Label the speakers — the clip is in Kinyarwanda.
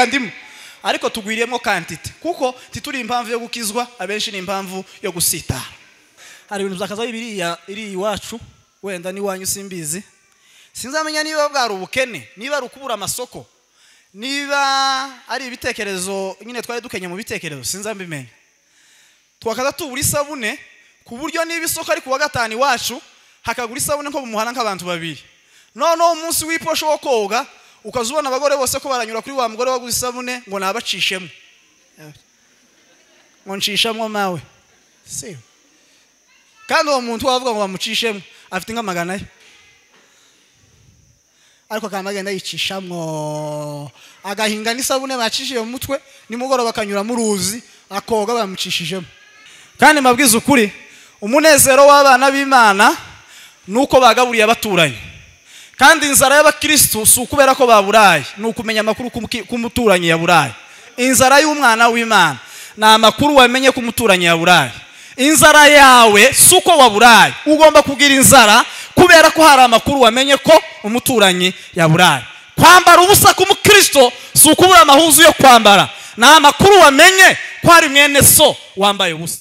Speaker 1: ndimu ariko tugwiriyemo kantite kuko tituri impamvu yo gukizwa abenshi ni impamvu yo gusitara hari ibintu byakaza biriya iri iwacu wenda n'iwanyu simbizi sinzamenya niba bwari ubukene niba ari ukubura amasoko niba ari ibitekerezo nyine twari dukenye mu bitekerezo sinzambimenya twakaza tubura isabune ku buryo niba isoko ari ku wa gatanu iwacu hakagura isabune nko mu muhanda nk'abantu babiri noneho umunsi w'iposho wo koga ukaza ubona abagore bose ko baranyura kuri wa mugore waguze isabune ngo nabacishemo ngo nshishemo mawe si kandi uwo muntu wavuga ngo bamucishemo afite nk'amagana ye ariko akaba agenda yicishamo agahinga n'isabune bacishije mu mutwe nimugoroba akanyura mu ruzi akoga bamucishijemo kandi mabwiza ukuri umunezero w'abana b'imana ni uko bagaburiye abaturanyi kandi inzara y'abakirisitu si ukubera ko baburaye ni ukumenya amakuru k'umuturanyi yaburaye inzara y'umwana w'imana ni amakuru wamenye ko umuturanyi yaburaye inzara yawe si uko waburaye ugomba kubwira inzara kubera ko hari amakuru wamenye ko umuturanyi yaburaye kwambara ubusa k'umukristo si ukubura amahuzu yo kwambara ni amakuru wamenye ko hari mwene so wambaye ubusa